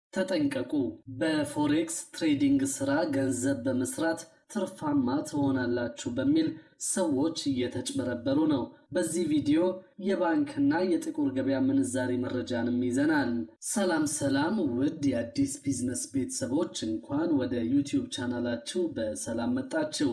ተጠንቀቁ! በፎሬክስ ትሬዲንግ ስራ ገንዘብ በመስራት ትርፋማ ትሆናላችሁ በሚል ሰዎች እየተጭበረበሩ ነው። በዚህ ቪዲዮ የባንክና የጥቁር ገበያ ምንዛሬ መረጃንም ይዘናል። ሰላም ሰላም! ውድ የአዲስ ቢዝነስ ቤተሰቦች እንኳን ወደ ዩቲዩብ ቻናላችሁ በሰላም መጣችሁ።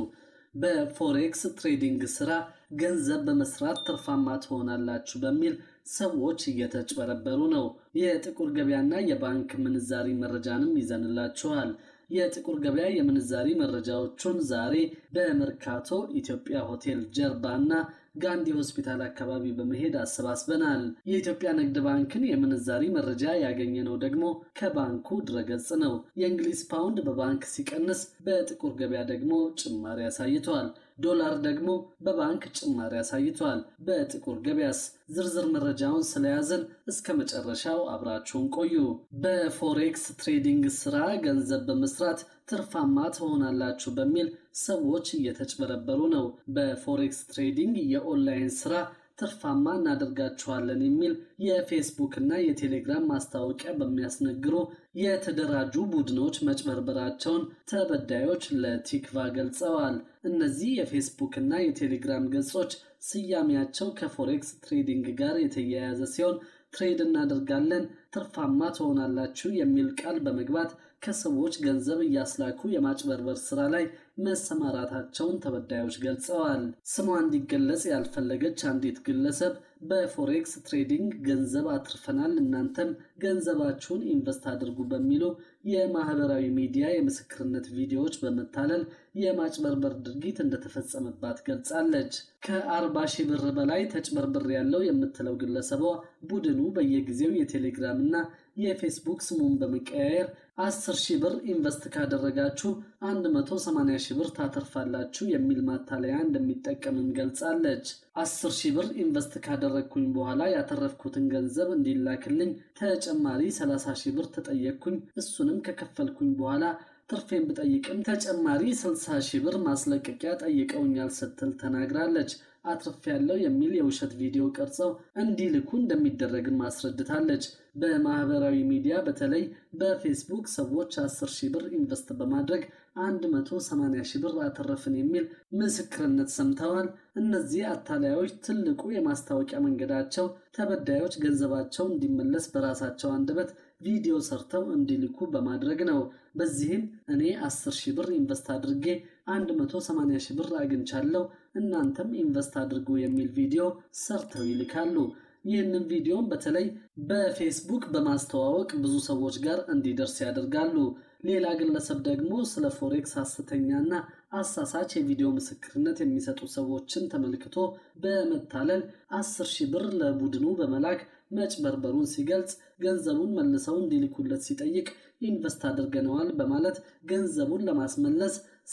በፎሬክስ ትሬዲንግ ስራ ገንዘብ በመስራት ትርፋማ ትሆናላችሁ በሚል ሰዎች እየተጭበረበሩ ነው። የጥቁር ገበያና የባንክ ምንዛሪ መረጃንም ይዘንላችኋል። የጥቁር ገበያ የምንዛሪ መረጃዎቹን ዛሬ በመርካቶ ኢትዮጵያ ሆቴል ጀርባ እና ጋንዲ ሆስፒታል አካባቢ በመሄድ አሰባስበናል። የኢትዮጵያ ንግድ ባንክን የምንዛሪ መረጃ ያገኘነው ደግሞ ከባንኩ ድረገጽ ነው። የእንግሊዝ ፓውንድ በባንክ ሲቀንስ፣ በጥቁር ገበያ ደግሞ ጭማሪ አሳይቷል። ዶላር ደግሞ በባንክ ጭማሪ አሳይቷል። በጥቁር ገበያስ? ዝርዝር መረጃውን ስለያዘን እስከ መጨረሻው አብራችሁን ቆዩ። በፎሬክስ ትሬዲንግ ስራ ገንዘብ በመስራት ትርፋማ ትሆናላችሁ በሚል ሰዎች እየተጭበረበሩ ነው። በፎሬክስ ትሬዲንግ የኦንላይን ስራ ትርፋማ እናደርጋችኋለን የሚል የፌስቡክ እና የቴሌግራም ማስታወቂያ በሚያስነግሩ የተደራጁ ቡድኖች መጭበርበራቸውን ተበዳዮች ለቲክቫ ገልጸዋል። እነዚህ የፌስቡክ እና የቴሌግራም ገጾች ስያሜያቸው ከፎሬክስ ትሬዲንግ ጋር የተያያዘ ሲሆን ትሬድ እናደርጋለን፣ ትርፋማ ትሆናላችሁ የሚል ቃል በመግባት ከሰዎች ገንዘብ እያስላኩ የማጭበርበር ስራ ላይ መሰማራታቸውን ተበዳዮች ገልጸዋል። ስሟ እንዲገለጽ ያልፈለገች አንዲት ግለሰብ በፎሬክስ ትሬዲንግ ገንዘብ አትርፈናል፣ እናንተም ገንዘባችሁን ኢንቨስት አድርጉ በሚሉ የማህበራዊ ሚዲያ የምስክርነት ቪዲዮዎች በመታለል የማጭበርበር ድርጊት እንደተፈጸመባት ገልጻለች። ከአርባ ሺህ ብር በላይ ተጭበርብር ያለው የምትለው ግለሰቧ ቡድኑ በየጊዜው የቴሌግራም እና የፌስቡክ ስሙን በመቀያየር 10 ሺህ ብር ኢንቨስት ካደረጋችሁ 180 ሺህ ብር ታተርፋላችሁ የሚል ማታለያ እንደሚጠቀምም ገልጻለች። 10 ሺህ ብር ኢንቨስት ካደረግኩኝ በኋላ ያተረፍኩትን ገንዘብ እንዲላክልኝ ተጨማሪ 30 ሺህ ብር ተጠየቅኩኝ። እሱንም ከከፈልኩኝ በኋላ ትርፌን ብጠይቅም ተጨማሪ 60 ሺህ ብር ማስለቀቂያ ጠይቀውኛል ስትል ተናግራለች። አትርፍ ያለው የሚል የውሸት ቪዲዮ ቀርጸው እንዲልኩ እንደሚደረግም አስረድታለች። በማህበራዊ ሚዲያ በተለይ በፌስቡክ ሰዎች 10 ሺህ ብር ኢንቨስት በማድረግ 180 ሺህ ብር አተረፍን የሚል ምስክርነት ሰምተዋል። እነዚህ አታላዮች ትልቁ የማስታወቂያ መንገዳቸው ተበዳዮች ገንዘባቸው እንዲመለስ በራሳቸው አንደበት ቪዲዮ ሰርተው እንዲልኩ በማድረግ ነው። በዚህም እኔ 10 ሺህ ብር ኢንቨስት አድርጌ 180 ሺህ ብር አግኝቻለሁ እናንተም ኢንቨስት አድርጉ የሚል ቪዲዮ ሰርተው ይልካሉ። ይህንን ቪዲዮም በተለይ በፌስቡክ በማስተዋወቅ ብዙ ሰዎች ጋር እንዲደርስ ያደርጋሉ። ሌላ ግለሰብ ደግሞ ስለ ፎሬክስ ሐሰተኛና አሳሳች የቪዲዮ ምስክርነት የሚሰጡ ሰዎችን ተመልክቶ በመታለል አስር ሺህ ብር ለቡድኑ በመላክ መጭበርበሩን ሲገልጽ ገንዘቡን መልሰው እንዲልኩለት ሲጠይቅ ኢንቨስት አድርገነዋል በማለት ገንዘቡን ለማስመለስ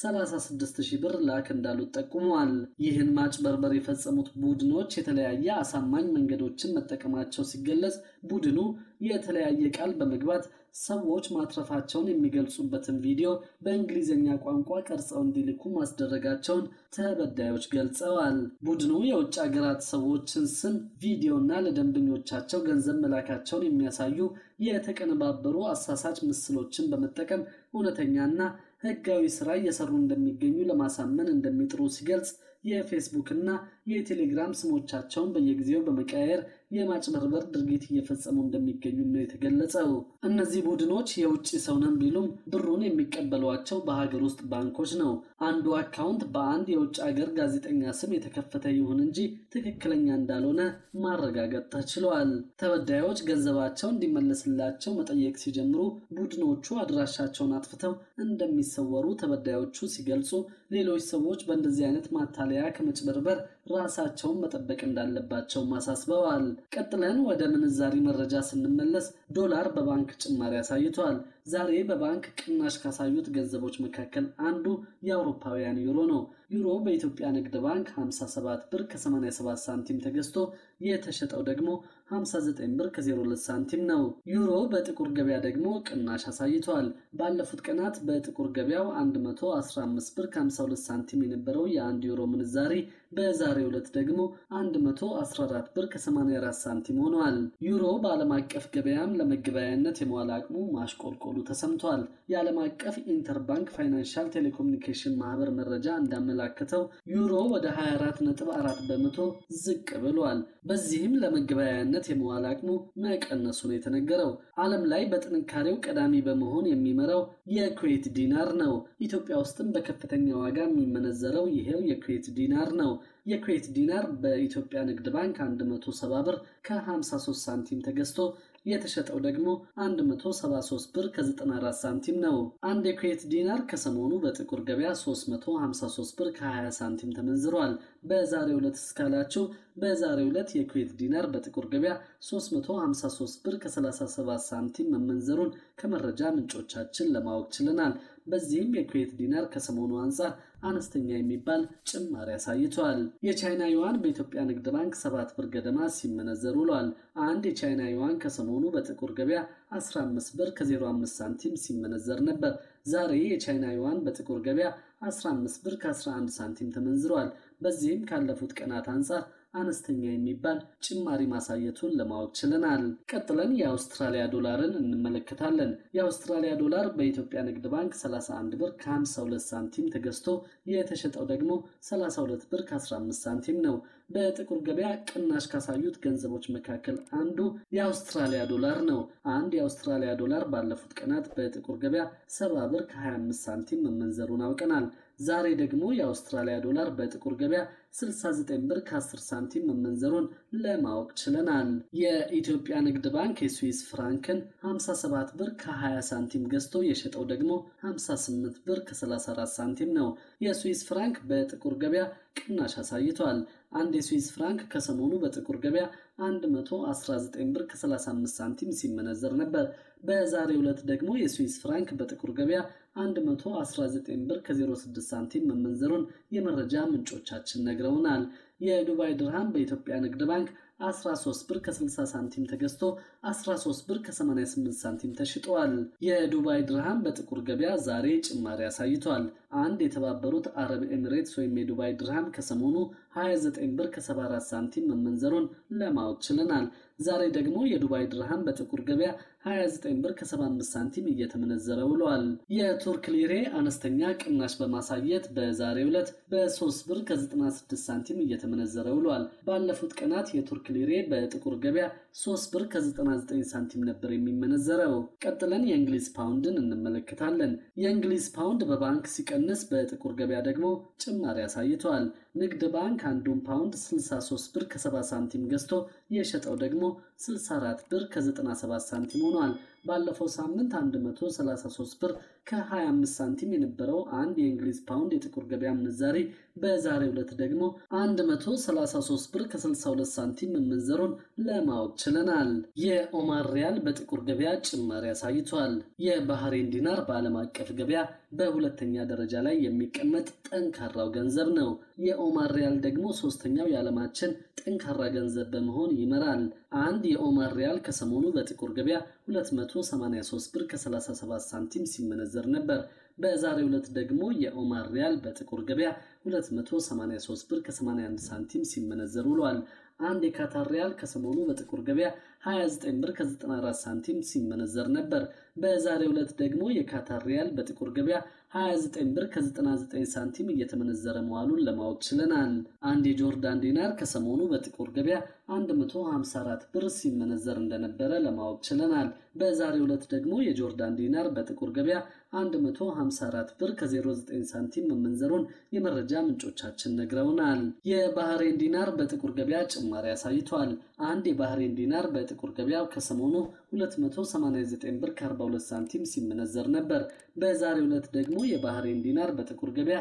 36 ሺህ ብር ላክ እንዳሉት ጠቁመዋል። ይህን ማጭበርበር የፈጸሙት ቡድኖች የተለያየ አሳማኝ መንገዶችን መጠቀማቸው ሲገለጽ ቡድኑ የተለያየ ቃል በመግባት ሰዎች ማትረፋቸውን የሚገልጹበትን ቪዲዮ በእንግሊዝኛ ቋንቋ ቀርጸው እንዲልኩ ማስደረጋቸውን ተበዳዮች ገልጸዋል። ቡድኑ የውጭ ሀገራት ሰዎችን ስም፣ ቪዲዮና ለደንበኞቻቸው ገንዘብ መላካቸውን የሚያሳዩ የተቀነባበሩ አሳሳች ምስሎችን በመጠቀም እውነተኛና ሕጋዊ ስራ እየሰሩ እንደሚገኙ ለማሳመን እንደሚጥሩ ሲገልጽ የፌስቡክ እና የቴሌግራም ስሞቻቸውን በየጊዜው በመቀያየር የማጭበርበር ድርጊት እየፈጸሙ እንደሚገኙ ነው የተገለጸው። እነዚህ ቡድኖች የውጭ ሰው ነን ቢሉም ብሩን የሚቀበሏቸው በሀገር ውስጥ ባንኮች ነው። አንዱ አካውንት በአንድ የውጭ ሀገር ጋዜጠኛ ስም የተከፈተ ይሁን እንጂ ትክክለኛ እንዳልሆነ ማረጋገጥ ተችሏል። ተበዳዮች ገንዘባቸው እንዲመለስላቸው መጠየቅ ሲጀምሩ ቡድኖቹ አድራሻቸውን አጥፍተው እንደሚሰወሩ ተበዳዮቹ ሲገልጹ፣ ሌሎች ሰዎች በእንደዚህ አይነት ማታለያ ከመጭበርበር ራሳቸውን መጠበቅ እንዳለባቸው አሳስበዋል። ቀጥለን ወደ ምንዛሪ መረጃ ስንመለስ ዶላር በባንክ ጭማሪ አሳይቷል። ዛሬ በባንክ ቅናሽ ካሳዩት ገንዘቦች መካከል አንዱ የአውሮፓውያን ዩሮ ነው። ዩሮ በኢትዮጵያ ንግድ ባንክ 57 ብር ከ87 ሳንቲም ተገዝቶ የተሸጠው ደግሞ 59 ብር ከ02 ሳንቲም ነው። ዩሮ በጥቁር ገበያ ደግሞ ቅናሽ አሳይቷል። ባለፉት ቀናት በጥቁር ገበያው 115 ብር ከ52 ሳንቲም የነበረው የአንድ ዩሮ ምንዛሪ በዛሬው ዕለት ደግሞ 114 ብር ከ84 ሳንቲም ሆኗል። ዩሮ በዓለም አቀፍ ገበያም ለመገበያያነት የመዋል አቅሙ ማሽቆልቆሉ ተሰምቷል። የዓለም አቀፍ ኢንተርባንክ ፋይናንሻል ቴሌኮሙኒኬሽን ማህበር መረጃ እንዳመላከተው ዩሮ ወደ 24.4 በመቶ ዝቅ ብሏል። በዚህም ለመገበያያነት የመዋል አቅሙ መቀነሱ ነው የተነገረው። ዓለም ላይ በጥንካሬው ቀዳሚ በመሆን የሚመራው የኩዌት ዲናር ነው። ኢትዮጵያ ውስጥም በከፍተኛ ዋጋ የሚመነዘረው ይሄው የኩዌት ዲናር ነው። የኩዌት ዲናር በኢትዮጵያ ንግድ ባንክ 170 ብር ከ53 ሳንቲም ተገዝቶ የተሸጠው ደግሞ 173 ብር ከ94 ሳንቲም ነው። አንድ የኩዌት ዲናር ከሰሞኑ በጥቁር ገበያ 353 ብር ከ20 ሳንቲም ተመንዝሯል። በዛሬው ዕለት እስካላችሁ በዛሬው ዕለት የኩዌት ዲናር በጥቁር ገበያ 353 ብር ከ37 ሳንቲም መመንዘሩን ከመረጃ ምንጮቻችን ለማወቅ ችለናል። በዚህም የኩዌት ዲናር ከሰሞኑ አንጻር አነስተኛ የሚባል ጭማሪ አሳይቷል። የቻይና ዩዋን በኢትዮጵያ ንግድ ባንክ 7 ብር ገደማ ሲመነዘር ውሏል። አንድ የቻይና ዩዋን ከሰሞኑ በጥቁር ገበያ 15 ብር ከ05 ሳንቲም ሲመነዘር ነበር። ዛሬ የቻይና ዩዋን በጥቁር ገበያ 15 ብር ከ11 ሳንቲም ተመንዝሯል። በዚህም ካለፉት ቀናት አንጻር አነስተኛ የሚባል ጭማሪ ማሳየቱን ለማወቅ ችለናል። ቀጥለን የአውስትራሊያ ዶላርን እንመለከታለን። የአውስትራሊያ ዶላር በኢትዮጵያ ንግድ ባንክ 31 ብር ከ52 ሳንቲም ተገዝቶ የተሸጠው ደግሞ 32 ብር ከ15 ሳንቲም ነው። በጥቁር ገበያ ቅናሽ ካሳዩት ገንዘቦች መካከል አንዱ የአውስትራሊያ ዶላር ነው። አንድ የአውስትራሊያ ዶላር ባለፉት ቀናት በጥቁር ገበያ 70 ብር ከ25 ሳንቲም መመንዘሩን አውቀናል። ዛሬ ደግሞ የአውስትራሊያ ዶላር በጥቁር ገበያ 69 ብር ከ10 ሳንቲም መመንዘሩን ለማወቅ ችለናል። የኢትዮጵያ ንግድ ባንክ የስዊስ ፍራንክን 57 ብር ከ20 ሳንቲም ገዝቶ የሸጠው ደግሞ 58 ብር ከ34 ሳንቲም ነው። የስዊስ ፍራንክ በጥቁር ገበያ ቅናሽ አሳይቷል። አንድ የስዊስ ፍራንክ ከሰሞኑ በጥቁር ገበያ 119 ብር ከ35 ሳንቲም ሲመነዘር ነበር። በዛሬው ዕለት ደግሞ የስዊስ ፍራንክ በጥቁር ገበያ 119 ብር ከ06 ሳንቲም መመንዘሩን የመረጃ ምንጮቻችን ነግረውናል። የዱባይ ድርሃም በኢትዮጵያ ንግድ ባንክ 13 ብር ከ60 ሳንቲም ተገዝቶ 13 ብር ከ88 ሳንቲም ተሽጧል። የዱባይ ድርሃም በጥቁር ገበያ ዛሬ ጭማሪ አሳይቷል። አንድ የተባበሩት አረብ ኤሚሬትስ ወይም የዱባይ ድርሃም ከሰሞኑ 29 ብር ከ74 ሳንቲም መመንዘሩን ለማወቅ ችለናል። ዛሬ ደግሞ የዱባይ ድርሃም በጥቁር ገበያ 29 ብር ከ75 ሳንቲም እየተመነዘረ ውሏል። የቱርክ ሊሬ አነስተኛ ቅናሽ በማሳየት በዛሬው ዕለት በ3 ብር ከ96 ሳንቲም እየተመነዘረ ውሏል። ባለፉት ቀናት የቱርክ ሊሬ በጥቁር ገበያ 3 ብር ከ99 ሳንቲም ነበር የሚመነዘረው። ቀጥለን የእንግሊዝ ፓውንድን እንመለከታለን። የእንግሊዝ ፓውንድ በባንክ ሲቀንስ በጥቁር ገበያ ደግሞ ጭማሪ አሳይቷል። ንግድ ባንክ አንዱን ፓውንድ 63 ብር ከ70 ሳንቲም ገዝቶ የሸጠው ደግሞ 64 ብር ከ97 ሳንቲም ሆኗል። ባለፈው ሳምንት 133 ብር ከ25 ሳንቲም የነበረው አንድ የእንግሊዝ ፓውንድ የጥቁር ገበያ ምንዛሬ በዛሬው ዕለት ደግሞ 133 ብር ከ62 ሳንቲም መመንዘሩን ለማወቅ ችለናል። የኦማር ሪያል በጥቁር ገበያ ጭማሪ አሳይቷል። የባህሬን ዲናር በዓለም አቀፍ ገበያ በሁለተኛ ደረጃ ላይ የሚቀመጥ ጠንካራው ገንዘብ ነው። የኦማር ሪያል ደግሞ ሶስተኛው የዓለማችን ጠንካራ ገንዘብ በመሆን ይመራል። አንድ የኦማር ሪያል ከሰሞኑ በጥቁር ገበያ 283 ብር ከ37 ሳንቲም ሲመነዘር ነበር። በዛሬው ዕለት ደግሞ የኦማር ሪያል በጥቁር ገበያ 283 ብር ከ81 ሳንቲም ሲመነዘር ውሏል። አንድ የካታር ሪያል ከሰሞኑ በጥቁር ገበያ 29 ብር ከ94 ሳንቲም ሲመነዘር ነበር። በዛሬው ዕለት ደግሞ የካታር ሪያል በጥቁር ገበያ 29 ብር ከ99 ሳንቲም እየተመነዘረ መዋሉን ለማወቅ ችለናል። አንድ የጆርዳን ዲናር ከሰሞኑ በጥቁር ገበያ 154 ብር ሲመነዘር እንደነበረ ለማወቅ ችለናል። በዛሬው ዕለት ደግሞ የጆርዳን ዲናር በጥቁር ገበያ 154 ብር ከ09 ሳንቲም መመንዘሩን የመረጃ ምንጮቻችን ነግረውናል። የባህሬን ዲናር በጥቁር ገበያ ጭማሪ አሳይቷል። አንድ የባህሬን ዲናር በጥቁር ገበያ ከሰሞኑ 289 ብር ከ42 ሳንቲም ሲመነዘር ነበር። በዛሬው ዕለት ደግሞ የባህሬን ዲናር በጥቁር ገበያ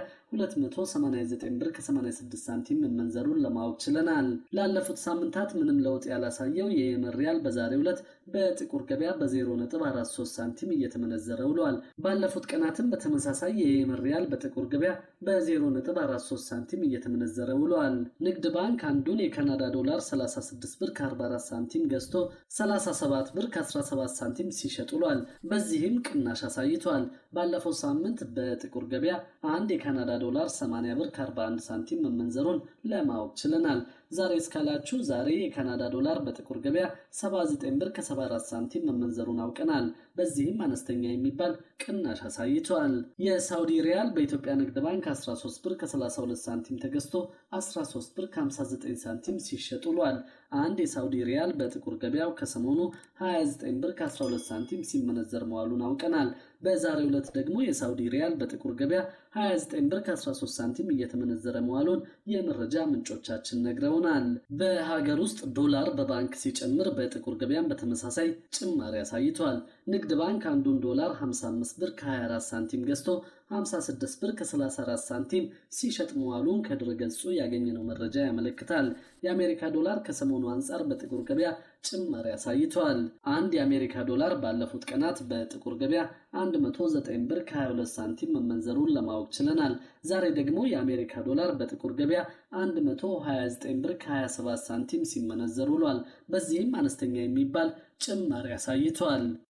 289 ብር ከ86 ሳንቲም መመንዘሩን ለማወቅ ችለናል። ላለፉት ሳምንታት ምንም ለውጥ ያላሳየው የየመን ሪያል በዛሬው ዕለት በጥቁር ገበያ በ0.43 ሳንቲም እየተመነዘረ ውሏል። ባለፉት ቀናትም በተመሳሳይ የየመን ሪያል በጥቁር ገበያ በ0.43 ሳንቲም እየተመነዘረ ውሏል። ንግድ ባንክ አንዱን የካናዳ ዶላር 36 ብር ከ44 ሳንቲም ገዝቶ 37 ብር ከ17 ሳንቲም ሲሸጥ ውሏል። በዚህም ቅናሽ አሳይቷል። ባለፈው ሳምንት በጥቁር ገበያ አንድ የካናዳ ዶላር 80 ብር ከ41 ሳንቲም መመንዘሩን ለማወቅ ችለናል። ዛሬ እስካላችሁ ዛሬ የካናዳ ዶላር በጥቁር ገበያ 79 ብር ከ74 ሳንቲም መመንዘሩን አውቀናል። በዚህም አነስተኛ የሚባል ቅናሽ አሳይቷል። የሳውዲ ሪያል በኢትዮጵያ ንግድ ባንክ 13 ብር ከ32 ሳንቲም ተገዝቶ 13 ብር ከ59 ሳንቲም ሲሸጥ ውሏል። አንድ የሳውዲ ሪያል በጥቁር ገበያው ከሰሞኑ 29 ብር ከ12 ሳንቲም ሲመነዘር መዋሉን አውቀናል። በዛሬው ዕለት ደግሞ የሳውዲ ሪያል በጥቁር ገበያ 29 ብር ከ13 ሳንቲም እየተመነዘረ መዋሉን የመረጃ ምንጮቻችን ነግረውናል። በሀገር ውስጥ ዶላር በባንክ ሲጨምር በጥቁር ገበያም በተመሳሳይ ጭማሪ አሳይቷል። ንግድ ባንክ አንዱን ዶላር 55 ብር ከ24 ሳንቲም ገዝቶ 56 ብር ከ34 ሳንቲም ሲሸጥ መዋሉን ከድረገጹ ያገኘነው መረጃ ያመለክታል። የአሜሪካ ዶላር ከሰሞኑ አንጻር በጥቁር ገበያ ጭማሪ አሳይቷል። አንድ የአሜሪካ ዶላር ባለፉት ቀናት በጥቁር ገበያ 109 ብር ከ22 ሳንቲም መመንዘሩን ለማወቅ ችለናል። ዛሬ ደግሞ የአሜሪካ ዶላር በጥቁር ገበያ 129 ብር ከ27 ሳንቲም ሲመነዘር ውሏል። በዚህም አነስተኛ የሚባል ጭማሪ አሳይቷል።